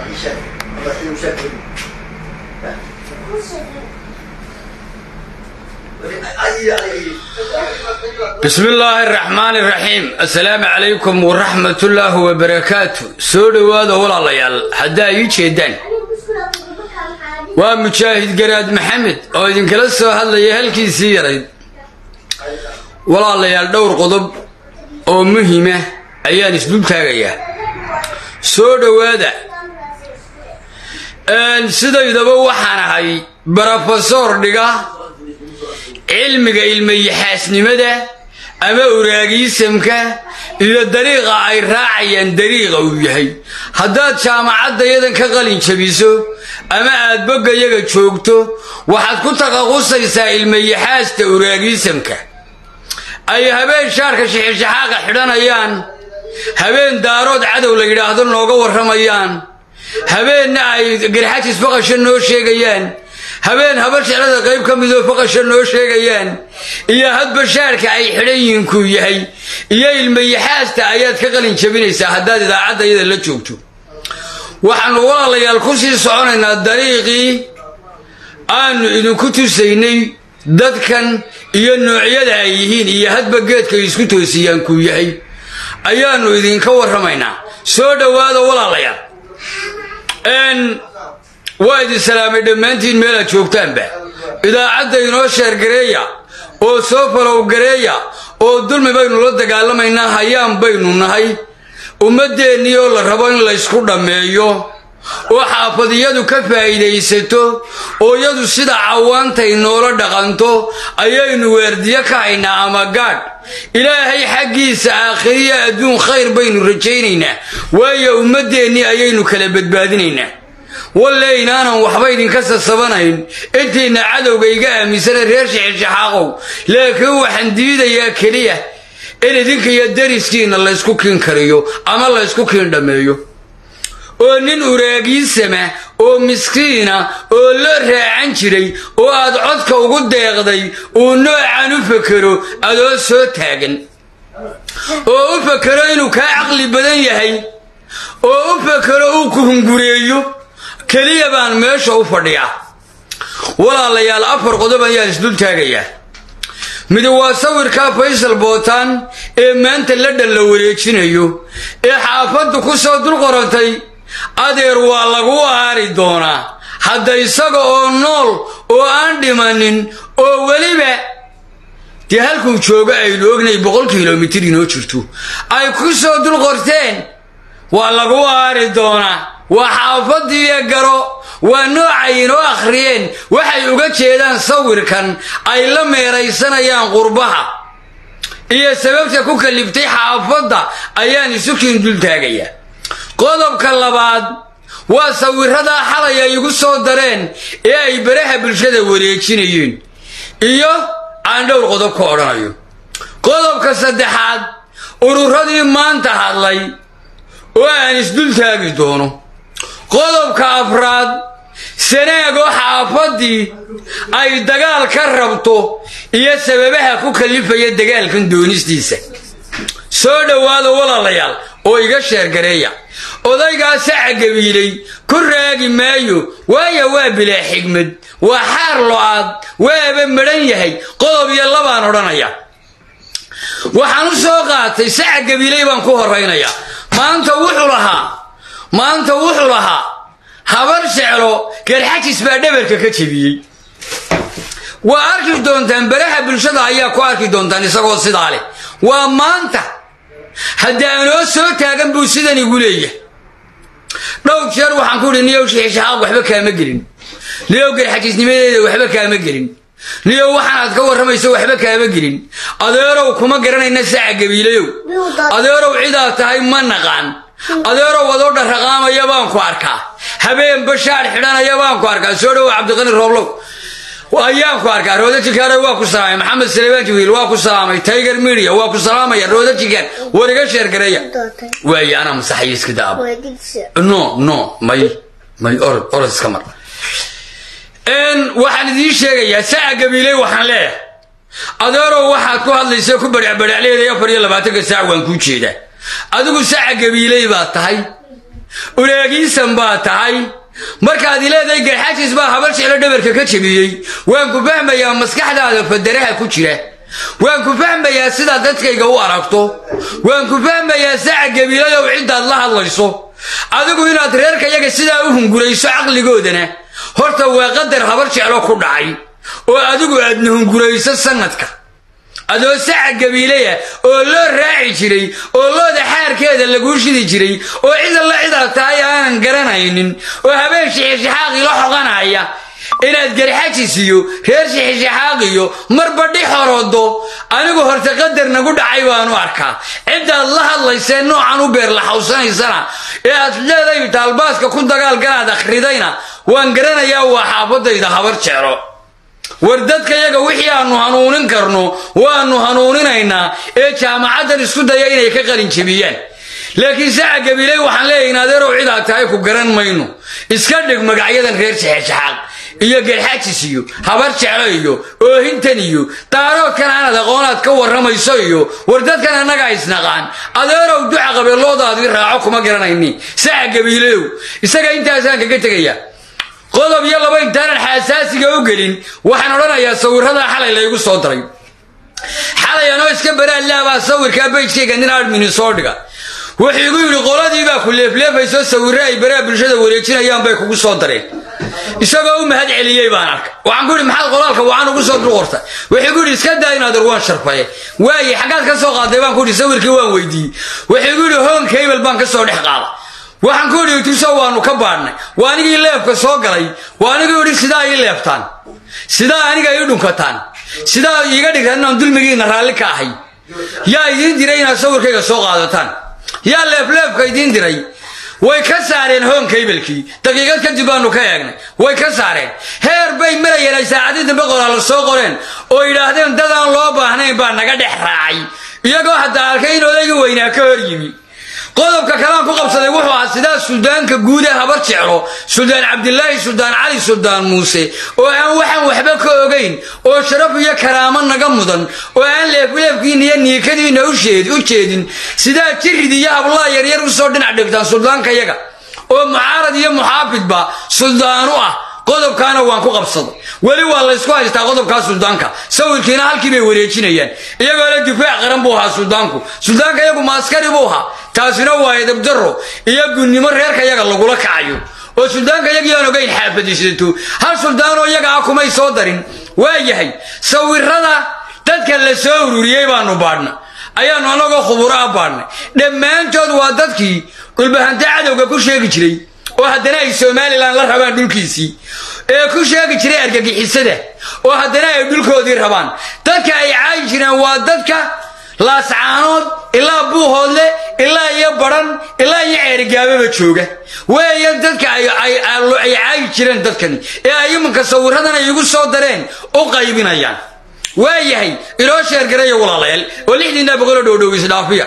bismi illaahi araxmaan iraxiim assalaamu calaykum waraxmatullaahi wabarakaatu soo dhowaada walaalayaal haddaa ii jeedaan waa mujaahid garaad maxamed oo idinkala soo hadlaya halkiisii yarayd walaalayaal dhowr qodob oo muhima ayaan isdul taagayaa soo dhowaada sidaydaba waxaan ahay brofesor dhiga cilmiga ilmayaxaasnimada ama uraagiisamka iyo dariiqa ay raacayaan dariiqa uu yahay haddaad jaamacadda yadan ka qalin jabiso ama aad boggayaga joogto waxaad ku taqaqusaysaa ilmayaxaasta uraagiisamka ay habeen shaarka shixishaxaaqa xidhanayaan habeen daarood cadow la yidhaahdo nooga warramayaan habeenna ay garxajis baqasho noo sheegayaan habeen habar jeclada qayb ka midoo faqasha noo sheegayaan iyo hadba shaarka ay xidhan yihiinkuu yahay iyo ilmayaxaasta ayaad ka qalin jabinaysaa haddaad idaacadda yada la joogto waxaannu walaalayaal ku sii soconaynaa dariiqii aanu idinku tusaynay dadkan iyo noocyada ay yihiin iyo hadba geedka ay isku toosiyaan kuu yahay ayaannu idinka warramaynaa soo dhowaada walaalayaal waa idin salaamay dhammaantiin meelaad joogtaanba idaacadda inoo sheergareeya oo soo falow gareeya oo dulmi baynu la dagaalamaynaa hayaan baynu nahay ummaddeennii oo la rabo in laysku dhammeeyo oo xaafadiyadu ka faa'iidaysato oo yadu sida cawaantay noola dhaqanto ayaynu weerdiyo ka haynaa ama gaadh ilaahay xaggiisa aakhiriya adduun khayr baynu rajaynaynaa waayo ummaddeennii ayaynu kala badbaadinaynaa walle inaanan waxba idinka sasabanayn intiinna cadowga iga aaminsana reer shixishaxaaqow laakiin waxaan diidayaa keliya in idinka iyo dariskiinna laysku kiin kariyo ama laysku kiin dhammeeyo oo nin uraagiisama oo miskiina oo loo raacan jiray oo aad codka ugu deeqday uu noocan u fakero adoo soo taagan oo u fakero inuu kaa caqli badan yahay oo u fakero uu ku hungureeyo keliya baan meesha u fadhiyaa walaalayaal afar qodob ayaan isdul taagayaa midi waa sawirkaa faysal bootaan ee maanta la dhan la wareejinayo ee xaafaddu ku soo dul qorantay adeer waa lagu aari doonaa hadda isaga oo nool oo aan dhimanin oo weliba dee halkuu joogo aynu ognay boqol kilomitir inoo jirto ay ku soo dul qorteen waa lagu aari doonaa waa xaafadiiyo garo waa noocay inoo akhriyeen waxay uga jeedaan sawirkan ay la meeraysanayaan qurbaha iyo sababta ku kaliftay xaafadda ayaan isukiin dul taagayaa qodobka labaad waa sawiradaa xalay ay igu soo dareen ee ay baraha bulshada wareejinayeen iyo aan dhowr qodob ka odhanayo qodobka saddexaad ururadii maanta hadlay oo aan isdul taagi doono qodobka afraad sanaagoo xaafaddii ay dagaal ka rabto iyo sababaha ku kallifaya dagaalkan doonistiisa soo dhowaada walaalayaal oo iga sheergareeya odaygaa saca gabiilay ku raagi maayo waayo waa bilaa xigmad waa xaar lo-aad waaba madhan yahay qodob iyo labaan odhanaya waxaan u soo qaatay saca gabiilay baan ku horaynayaa maanta wuxuu lahaa maanta wuxuu lahaa habar jeclo garxajis baa dhabarka ka jebiyey waa arki doontaan baraha bulshada ayaa ku arki doontaan isagoo sidaa leh waa maanta haddii aanoo soo taagan buu sidan igu leeyahay dhowr jeer waxaan ku idhi niyow shixishaxaaq waxba kaama gelin niyow garxajisnimadeeda waxba kaama gelin niyow waxaanaad ka warramayso waxba kaama gelin adeerow kuma garanayna saca gabiilayow adeerow cidaad tahay ma naqaan adeerow adoo dharraqaamaya baan ku arkaa habeen bashaar xidhanaya baan ku arkaa soo dhowa cabdiqani rooblow ayaan ku arkaa rooda jikaare waa ku salaamay maxamed salebaan jiwiil waa ku salaamay tiger media waa ku salaamaya rooda jikaar war iga sheergareeya waaye anaa masaxaya iska daaba no no may may orod orod iska mar waxaan idiin sheegayaa saca gabiiley waxaan leeyahay adeerow waxaad ku hadlaysa ku badhacbadhacleeday afar iyo labaatanka saac waan kuu jeedaa adigu saca gabiiley baad tahay uleegiisan baa tahay markaad ileedahay garxajis baa habar jeclo dhabarka ka jebiyey waan ku fahmayaa maskaxdaada fadaraha ku jira waan ku fahmayaa sidaad dadkayga u aragto waan ku fahmayaa saca gabiilayow ciddaad la hadlayso adigu inaad reerkayaga sidaa u hungurayso caqligoodana horta waa qadar habar jeclo ku dhacay oo adigu aadna hungurayso sanadka adoo saca gabiileya oo loo raaci jiray oo looda xaarkeeda laguu shidi jiray oo cid alla cidaad tahay aanan garanaynin oo habeen shixishaxaaqii la xoqanaya inaad garxajis iyo reer shixishaxaaqiyo marba dhi xorodo anigu horta qadar nagu dhacay baanu arkaa ciddaad la hadlaysee noocan u beer laxawsanaysana ee aad leeday taalbaaska ku dagaalgalaad akhridayna waan garanayaa waa xaafadayda habar jeclo war dadkayaga wixii aanu hanuunin karno waanu hanuuninaynaa ee jaamacaddan isku daya inay ka qalin jebiyaan laakiin saca gabiiley waxaan leeyahay in adeerow cidaad tahay ku garan mayno iska dhig magacyadan reer shexeshaxaaq iyo garxajis iyo habar jeclo iyo oohintan iyo daaroodkan aanad aqoonaad ka warramayso iyo war dadkan annaga isnaqaan adeerow duca qabeeloodaadii raaco kuma garanayni saca gabiileyow isaga intaasaan kaga tegayaa qodob iyo laba intaanan xaasaasiga u gelin waxaan odhanayaa sawirradaa xalay laygu soo daray xalay anoo iska baraalaabaa sawirkaa bayjkayga nin admini soo dhiga wuxuu igu yidhi qoladiibaa ku leefleefayso sawirre ay baraha bulshada wareejinayaan bay kugu soo dareen isagoo u mahad celiyey baan arkay waxaan ku yidhi maxaad qolaalka wacan ugu soo durqorta wuxuu igu yidhi iska daa inaad urwaan sharfaye waaye xaggaad ka soo qaaday baan ku yidhi sawirkii waan weydiiyey wuxuu igu yidhi hoon kaybel baan ka soo dhex qaada waxaan ku idhi tuso waanu ka baadhnay waa anigii leefka soo galay waa anigii idhi sidaa ii leeftaan sidaa aniga ii dhunkataan sidaa iiga dhigtaan inaan dulmigiina raalli ka ahay yaa idiin diray inaad sawirkayga soo qaadataan yaa leefleefka idiin diray way ka saareen hoon kaybelkii daqiiqad kadib baanu ka eegnay way ka saareen heer bay marayeen ay saacadii dambe qoraalla soo qoreen oo yidhaahdeen dadaan loo baahnayn baa naga dhex raacay iyagoo haddaa arkay in odaygii weynaa ka hor yimi qodobka kalean ku qabsaday wuxuu ahaa sidaa suldaanka guud ee habar jeclo suldaan cabdilaahi suldaan cali suldaan muuse oo aan waxaan waxba ka ogayn oo sharaf iyo karaamo naga mudan oo aan leefleefkiina iyo niikadiina u jeedin sidaa jirid iyo hablaa yaryar usoo dhinac dhigtaan suldaankayaga oo mucaarad iyo muxaafidba suldaanu ah qodobkaana waan ku qabsaday weli waa laysku haystaa qodobkaa suldaanka sawirkiina halkii bay wareejinayaan iyagoo le difaac qaran buu ahaa suldaanku suldaanka yagu maaskari buu ahaa taasina waa edabdaro iyo gunnimo reerka yaga lagula kacayo oo suldaanka yagii aan ogayn xaafadiisato hal suldaanoo iyaga ah kumay soo darin waa yahay sawirada dadka la soo ururiyey baanu baadhna ayaannu annagoo khuburo ah baadhnay dhammaantood waa dadkii dhulbahante cadowga ku sheegi jiray oo haddana ay somalilan la rabaan dhulkiisii ee ku sheegi jiray argagixisada oo haddana ay dhulkoodii rabaan dadka ay caayi jireen waa dadka laascaanood ilaa buuhoodle ilaa iyo badhan ilaa iyo ceerigaababa jooga weeyan dadka ay caayi jireen dadkani ee ay iminka sawiradan ay igu soo dareen u qaybinayaan waa yahay inoo sheergaraya walaalayaal oo lixdiinna boqoloo dhowdhow isdhaafiya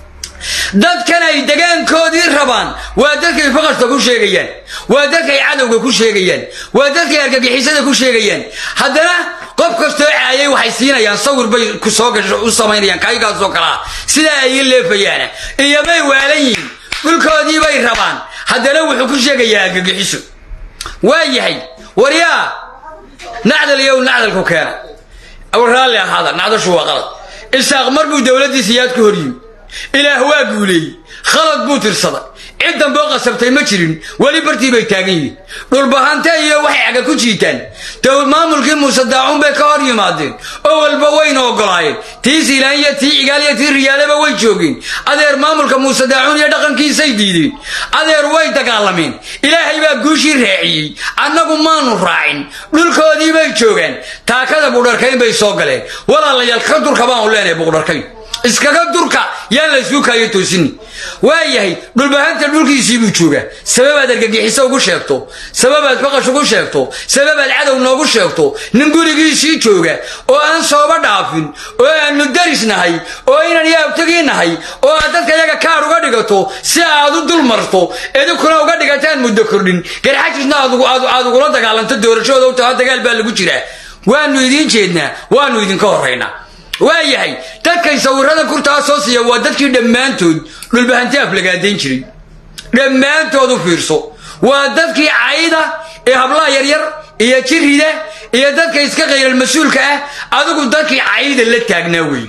dadkan ay degaankoodii rabaan waa dadkay faqashta ku sheegayaan waa dadkay cadowga ku sheegayaan waa dadkay argagixisada ku sheegayaan haddana qof kastoo caayay waxay siinayaan sawir bay kusoo gasho u samaynayaan kaygaasoo kalaa sidaa ay ii leefayaana iyobay waalan yihin dhulkoodii bay rabaan haddana wuxuu ku sheegayaa argagixiso waa yahay waryaa nacdal iyow nacdalku keena raalli ahaada nacdashu waa qalad isaaq mar buu dowladdiisa yaad ku hor yimi ilaah waa guuleeyey khalad buu tirsaday cid damboo qasabtay ma jirin weli bartii bay taagan yihiin dhulbahante iyo waxay caga ku jiitaan dowl maamulkii muuse daacuun bay ka hor yimaadeen oo walba wayna ogolaayeen tii siilaan iyo tii cigaal iyo tii riyaaleba way joogeen adeer maamulka muuse daacuun iyo dhaqankiisay diideen adeer way dagaalameen ilaahay baa guushii raaciyey annagu maanu raacin dhulkoodii bay joogaan taakada buudharkayn bay soo galeen walaalayaal ka durka baanu leenahay buudharkayn iskaga durka yaan la isuu kaayo toosini waa yahay dhulbahanta dhulkiisii buu joogaa sababaad argagixiso ugu sheegto sababaad faqash ugu sheegto sababaad cadow noogu sheegto nin gurigiisii jooga oo aan sooba dhaafin oo aanu daris nahay oo inan iyo abtagii nahay oo aad dadka yaga kaar uga dhigato si aad u dul marto idinkuna uga dhigataan muddo kordhin garxajisna aad ugula dagaalanto doorashooda u taha dagaal baa lagu jiraa waanu idiin jeednaa waanu idinka horraynaa waa yahay dadkay sawirada kurtaa soo siiya waa dadkii dhammaantood dhulbahante aflagaadayn jiray dhammaantood u fiirso waa dadkii cayda ee hablaha yaryar iyo jirida iyo dadka iska qayral mas-uulka ah adigu dadkii cayda la taagnaa wey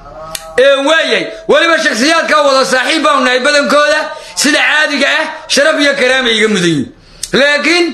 ee waayay weliba shakhsiyaadka wada saaxiib baanu nahay badankooda sida caadiga ah sharaf iyo karaama iga mudan yihin laakiin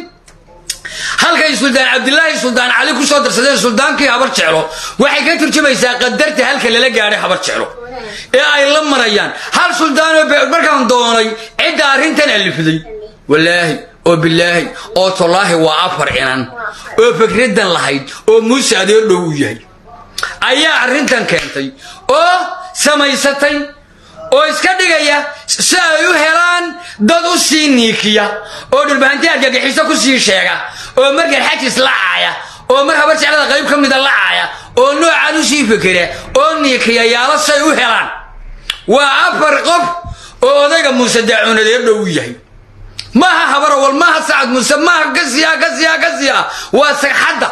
halkay suldaan cabdilaahi suldaan cali ku soo darsadeen suldaankii habar jeclo waxay ka turjumaysaa qadarta halka lala gaadhay habar jeclo ee ay la marayaan hal suldaanoo markaan doonay cidda arrintan alifiday walaahi oo bilaahi oo tolaahi waa afar inan oo fikraddan lahayd oo muuse adeer dhow u yahay ayaa arrintan keentay oo samaysatay oo iska dhigaya si ay u helaan dad u sii niikiya oo dhulbahanti argagixiso ku sii sheega oo mar garxajis la caaya oo mar habar jeclada qayb ka mida la caaya oo noocaan u sii fikira oo niikiya yaalo say u helaan waa afar qof oo odayga muuse daacuunadeer dhow u yahay maaha habarawal maaha sacad muuse maaha kasiya kasiya kasiya waa sagxadda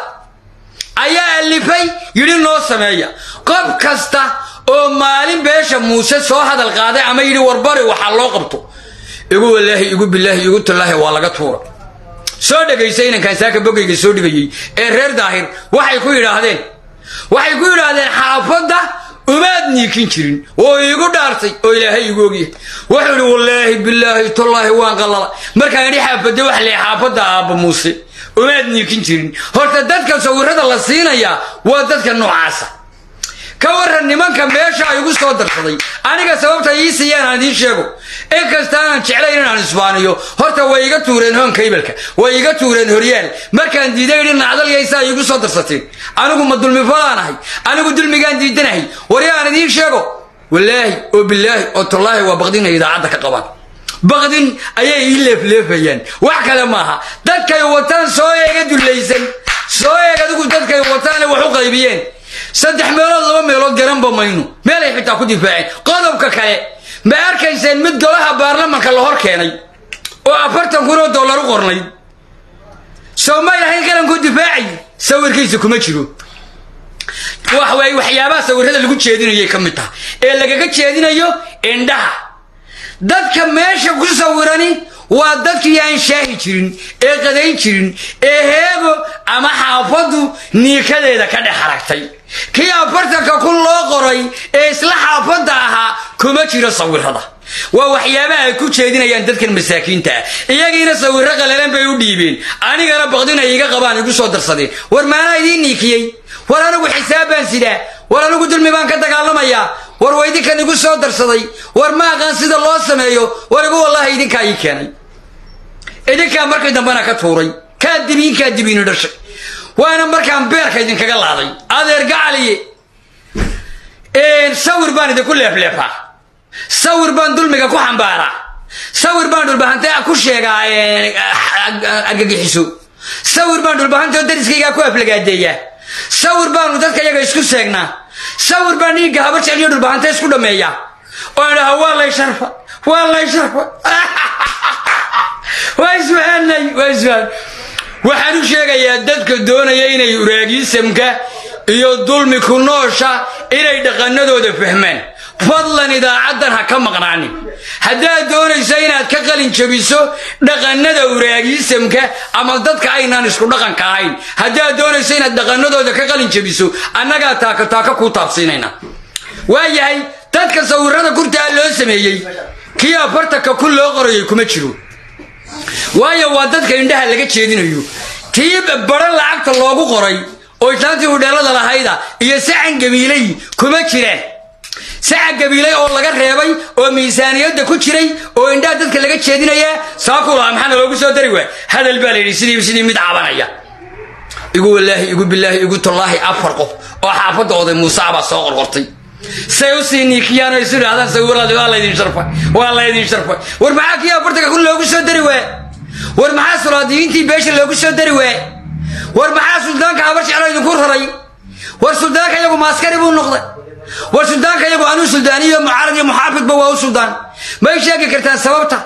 ayaa alifay yidhi noo sameeya qof kasta oo maalin beesha muuse soo hadal qaaday ama yidhi warbari waxaa loo qabto igu walaahi igu bilaahi igu tallaahi waa laga tuura soo dhegaysa inankaan saaka bogayga soo dhigayey ee reer daahir waxay ku yidhaahdeen waxay ku yidhaahdeen xaafadda umaad niikin jirin oo iigu dhaartay oo ilaahay igu ogyahay wuxuu idhi wallaahi bilaahi tallaahi waan qallala markaan idhi xaafadde wax lee xaafadda aabba muuse umaad niikin jirin horta dadka sawirada la siinayaa waa dadka noocaasa ka waran nimanka meesha ay igu soo darsaday aniga sababta ii siiyaan aan idiin sheego in kasta aanan jeclayn inaan isbaaniyo horta way iga tuureen hoonka ibalka way iga tuureen horyaal markaan diiday idhi nacdalyaysaa iigu soo darsateen anigu ma dulmifalaan ahay anigu dulmigaan diidanahay warya aan idiin sheego walaahi oo bilaahi oo tallaahi waa baqdinay idaacadda ka qabaan baqdin ayay ii leefleefayaan wax kale maaha dadkay wataan soo eega dullaysan soo eeg adigu dadkay wataane wax u qaybiyeen saddex meelood laba meelood garanba mayno meelay xitaa ku difaaceen qodobka kale ma arkayseen mid golaha baarlamanka la hor keenay oo afartan kun oo dollar u qornayd soo may lahayn qaranku difaacay sawirkiisa kuma jiro wax waay waxyaabaha sawirada lagu jeedinayay ka mid taha ee lagaga jeedinayo indhaha dadka meesha ku sawirani waa dadkii aan shaahi jirin ee qadayn jirin ee heego ama xaafaddu niikadeeda ka dhex aragtay kii afartanka kun loo qoray ee isla xaafadda ahaa kuma jiro sawirada waa waxyaabaha ay ku jeedinayaan dadkan masaakiinta ah iyagiina sawirro qalalan bay u dhiibeen anigana baqdin ay iga qabaan igu soo darsadeen war maanaa idiin niikiyey war anigu xisaab baan sidaa war anigu dulmi baan ka dagaalamayaa war waa idinkan igu soo darsaday war ma aqaan sida loo sameeyo war igu wallaahi idinkaa ii keenay idinkaa markii dambena ka tuuray kaa dibiin kaa dibiinu dhashay waana markaan beerka idinkaga laaday adeer gacaliye sawir baan idinku leefleefaa sawir baan dulmiga ku xambaaraa sawir baan dhulbahante ku sheegaa argagixiso sawir baan dhulbahanteo dariskaygaa ku aflagaadeeyaa sawir baanu dadka yaga isku seegnaa sawir baan dhiigga habar jecliyo dhulbahante isku dhameeyaa oo idhaha waa lay sharfa waa lay sharfa waa isfahanay waa isfahan waxaan u sheegayaa dadka doonaya inay uraagiisamka iyo dulmi ku noosha inay dhaqanadooda fahmaan fadlan idaacaddan ha ka maqnaanin haddaad doonayso inaad ka qalin jabiso dhaqanada uraagiisamka ama dadka aynaan isku dhaqanka ahayn haddaad doonayso inaad dhaqanadooda ka qalin jabiso annagaa taaka taaka kuu taabsiinayna waayahay dadka sawirada kurtaa loo sameeyey kii afartanka kun loo qorayay kuma jiro waayo waa dadka indhaha laga jeedinayo kii baran lacagta loogu qoray oo islaantii hudheelada lahayda iyo sacan gabiilay kuma jiraan sacan gabiilay oo laga reebay oo miisaaniyadda ku jiray oo indhaha dadka laga jeedinayaa saaku lahaa maxaana loogu soo dari waay hadal baa la yidhi sidii sidii mid cabanaya igu walaahi igu bilaahi igu tallaahi afar qof oo xaafadda oday muuse baa soo qorqortay say u sii niikiyaan oo isu idhahdaan sawirada waa laydin sharfay waa laydin sharfay war maxaa kii afartanka kun loogu soo dari waay war maxaa sulaadiyiintii beesha loogu soo dari waay war maxaa suldaanka habar jeclo idinku raray war suldaanka iyagu maaskari buu noqday war suldaanka iyagu anuu suldaaniyo mucaarad iyo muxaafidba waa u suldaan may sheegi kartaan sababta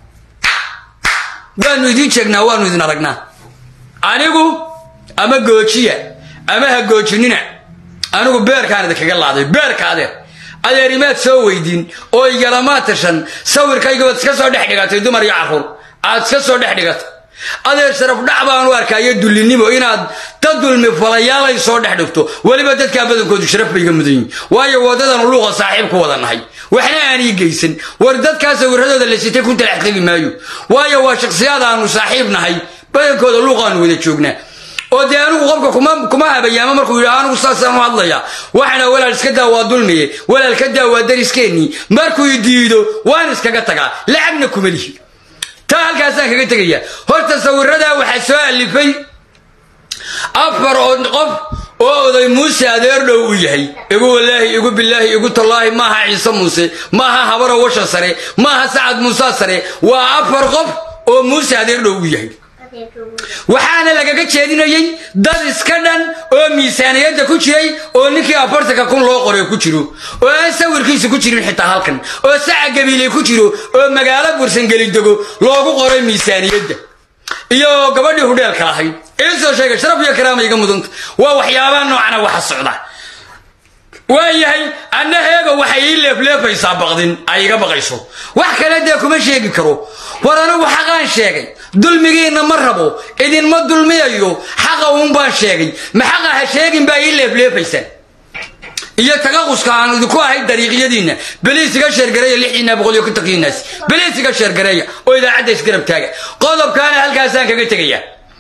waanu idiin sheegnaa waanu idin aragnaa anigu ama goojiya ama ha goojinina anigu beerkaan idinkaga laaday beerka adeer adeerimaad soo weydiin oo igalamaa tashan sawirkaygabaad iska soo dhex dhigatay dumar iyo carruur aad iska soo dhex dhigatay adeer sharaf dhac baanu arkaayo dullinimo inaad dad dulmi falayaalay soo dhex dhigto weliba dadkaa badankoodu sharaf bayga mudan yihin waayo wadadanu luuqa saaxiib ku wada nahay waxna aan ii geysan war dadkaa sawiradooda la sitay ku talax tegi maayo waayo waa shakhsiyaad aanu saaxiib nahay badankooda luuqaanu wada joognaa oo dee anigu qofka kuma habayaamo markuu yidhaha anigu saasaan u hadlaya waxana walaal iska daa waa dulmiye walaal ka daa waa dariskeenii markuu diido waan iskaga tagaa lacagna kuma lihi taa halkaasaan kaga tegaya horta sawiradaa waxaa soo alifay afar oo qof oo oday muuse adeer dhow u yahay igu walaahi igu bilaahi igu tallaahi maaha ciise muuse maaha habaro washa sare maaha sacad muuse sare waa afar qof oo muuse adeer dhow u yahay waxaana lagaga jeedinayey dad iska dhan oo miisaaniyadda ku jiray oo ninkii afartanka kun loo qoray ku jiro oo aan sawirkiisa ku jirin xitaa halkan oo saca gabiiley ku jiro oo magaalo bursangeli dego loogu qoray miisaaniyadda iyo gabadhii hudheelka lahayd iisoo sheegay sharaf iyo karaama iga mudanta waa waxyaabaha noocana waxa socda waayahay anna heega waxay ii leefleefaysaa baqdin ay iga baqayso wax kale dee kuma sheegi karo war anigu xaqaan sheegay dulmigiinna ma rabo idinma dulmiyayo xaqa uun baan sheegay ma xaqa ha sheegin baa ii leefleefaysaan iyo tagaquska aan idinku ahay dariiqyadiinna beliis iga sheergareeya lixiina boqol iyo kontonkiinaas beliis iga sheergareeya oo idaacadda isgarab taaga qodobkaana halkaasaan kaga tegaya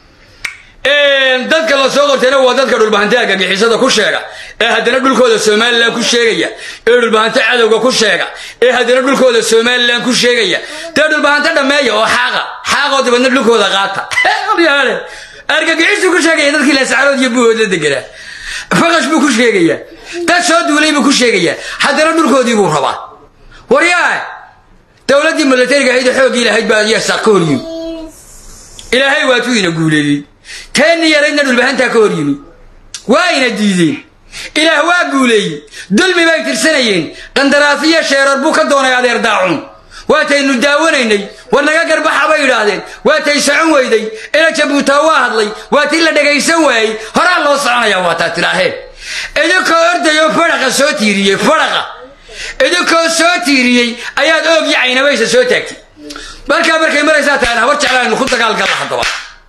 dadka la soo qortayna waa dadka dhulbahantaha gagixisada ku sheega ee haddana dhulkooda somalilan ku sheegaya ee dhulbahanta cadowga ku sheega ee haddana dhulkooda somalilan ku sheegaya dee dhulbahanta dhammeeya oo xaaqa xaaqoo dibadna dhulkooda qaata argagixisu ku sheegaya dadkii laascarood iyo buhood la deganaa faqash buu ku sheegayaa dad soo duulay buu ku sheegayaa haddana dhulkoodii buu rabaa waryaa dowladdii milatariga ahayd xooggii lahayd baa yasaaq ka hor yimi ilaahay waatuu ina guuleeyey teenni yaraydna dhulbahantaa ka hor yimi waa ina diideen ilaah waa guuleeyey dulmi bay tirsanayeen qandaraasiyo sheerar buu ka doonay adeer daacun waataynu daawanaynay war naga garbaxa bay yidhaahdeen waatay socon weyday ina jabuutaa waa hadlay waatii la dhagaysan waayey horaa loo soconayaa waataa tilaaheen idinkoo ordayoo fadhaqa soo tiiriyey fadhaqa idinkoo soo tiiriyey ayaad oogyi caynabaysa soo taagtay markaa markay maraysaa tahan habar jeclaaynu ku dagaalgalla haddaba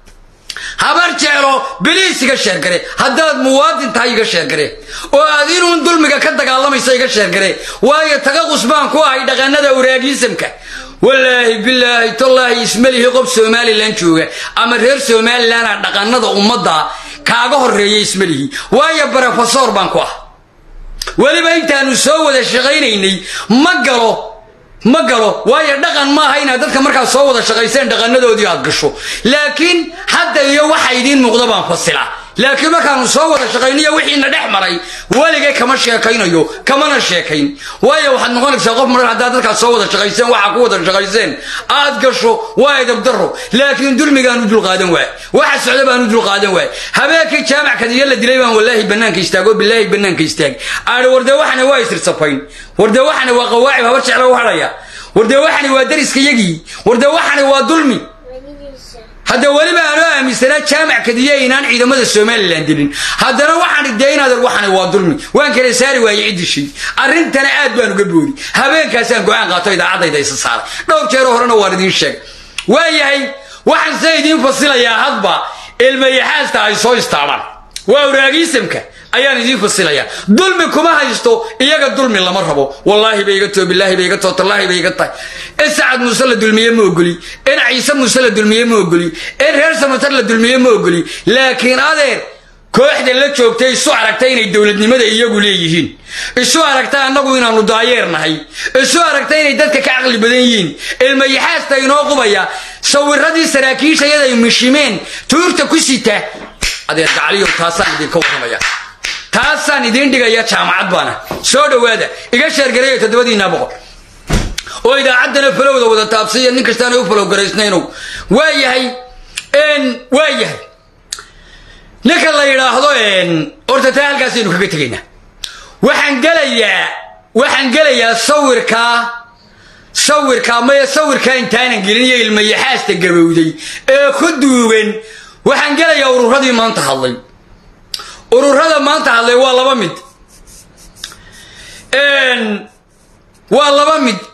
habar jeclo biliis iga sheergare haddaad muwaadin tahay iga sheergare oo aad inuun dulmiga ka dagaalamaysa iga sheergare waayo tagaqus baan ku ahay dhaqanada uraagiisamka walaahi bilaahi tallaahi ismalihi qof somalilan jooga ama reer somalilana dhaqanada ummadda kaaga horeeya ismalihi waayo brofesor baan ku ah weliba intaanu soo wada shaqaynaynay ma galo ma galo waayo dhaqan maaha inaad dadka markaad soo wada shaqayseen dhaqanadoodii aad gasho laakiin hadda iyo waxa idiin muuqda baan fasila laakiin markaanu soo wada shaqayniyo wixiina dhex maray weligay kama sheekaynayo kamana sheekayn waayo waxaad noqonaysaa qof marar haddaad dadkaad soo wada shaqayseen waxaa ku wada shaqayseen aad gasho waa edabdaro laakiin dulmigaanu dulqaadan waay waxa socda baanu dulqaadan waay habeenkii jaamac kadiyo la dilay baan walaahi banaanka istaago bilaahi banaanka istaag aadhi wardee waxana waa isirsafayn wardee waxana waa qawaacib habar jecla u hadhaya wardee waxani waa dariska yagii wardee waxani waa dulmi hadda weliba aanoo aaminsanaa jaamac kadiya inaan ciidamada somalilan dilin haddana waxaan idee inaad waxani waa dulmi waan kala saari waayey ciddishay arrintana aad baan uga boodi habeenkaasaan go-aan qaato idaacadayda isa saaray dhowr jeero horena waan idiin sheegay waayahay waxaan se idiin fasilayaa hadba ilmayaxaasta ay soo istaadhaan waa uraagiisamka ayaan idiin fasilayaa dulmi kuma haysto iyaga dulmi lama rabo wallaahi bay iga too bilaahi bay iga too tallaahi bay iga tahay in sacad muuse la dulmiye ma ogoli in ciise muuse la dulmiye ma ogoli in reer samatar la dulmiye ma ogoli laakiin adeer kooxda la joogtay isu aragta inay dowladnimada iyagu leeyihiin isu aragta annagu inaanu daayeer nahay isu aragta inay dadka ka caqli badan yihiin ilmayaxaasta inoo qubaya sawiradii saraakiishayaday mishimeen tuurta ku sita adeer gacaliyow taasaan idinka warramaya taasaan idiin dhigaya jaamacad baana soo dhowaada iga sheergareeya toddobadiinaa boqol oo idaacaddana falowda wada taabsiya nin kastaana u falow garaysnaynow waa yahay waa yahay ninka la yidhaahdo horta taa halkaasaynu kaga tegaynaa waxaan gelayaa waxaan gelayaa sawirkaa sawirkaa maya sawirkaa intaanan gelin iyo ilmayaxaasta gabowday ee ku duugan waxaan gelayaa ururadii maanta hadlay ururada maanta hadlay waa laba mid waa laba mid